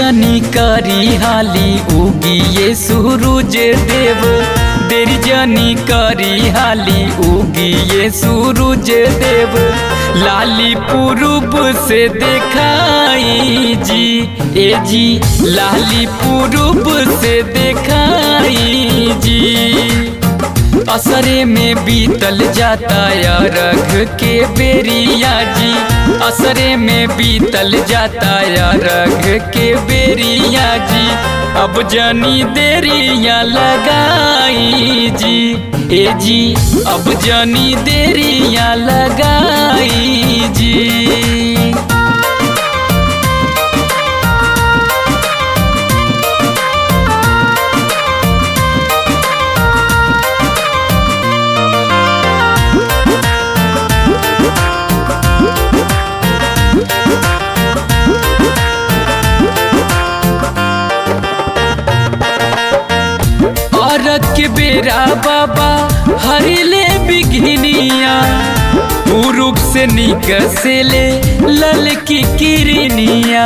जनी करी हाली उगिए सूरज देव देर जनी करी हाली उगिए सूरज देव लाली पूर्व से देखाई जी ए जी लाली पूर्व से देखाई जी असरे में बीतल जाता या रघ के बेरिया जी असरे में बीतल जाता या रघ के बेरिया जी अब जनी देरिया लगाई जी ए जी अब जनी देरिया लगाई जी औरत के बेरा बाबा हरिले बिघिनिया पूर्व से निकसेले लल की किरनिया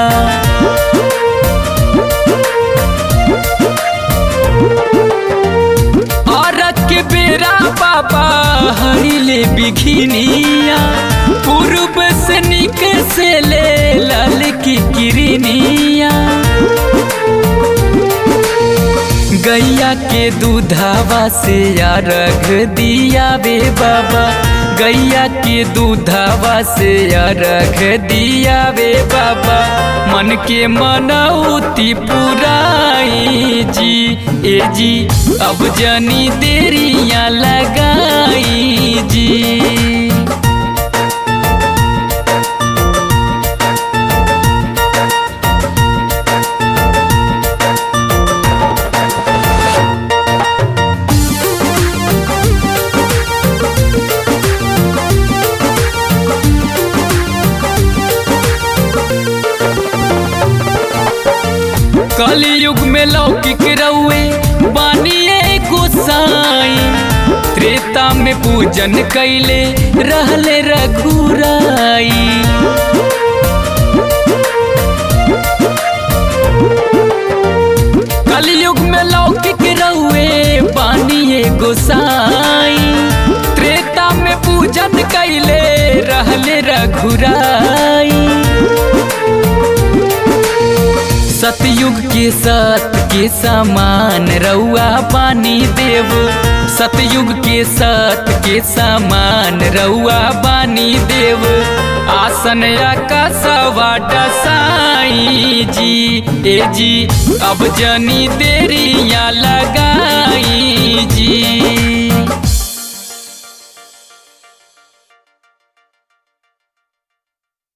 औरत के बेरा बाबा हरिले बिघिनिया पूर्व से निकसेले लल की किरनिया गैया के दूधावा से या रख दिया बे बाबा गैया के दूधावा से या रख दिया बे बाबा मन के मनौती पुराई जी ए जी अब जनी देरिया लगाई जी कलयुग में लौकिक रउए बानिए गोसाई त्रेता में पूजन कैले रहले रघुराई कलयुग में लौकिक रउए बानिए गोसाई त्रेता में पूजन कैले रहले रघुराई सतयुग के सत के समान रउआ पानी देव सतयुग के सत के समान रउआ बानी देव आसन का सवा डसाई जी ए जी अब जनी देरिया लगाई जी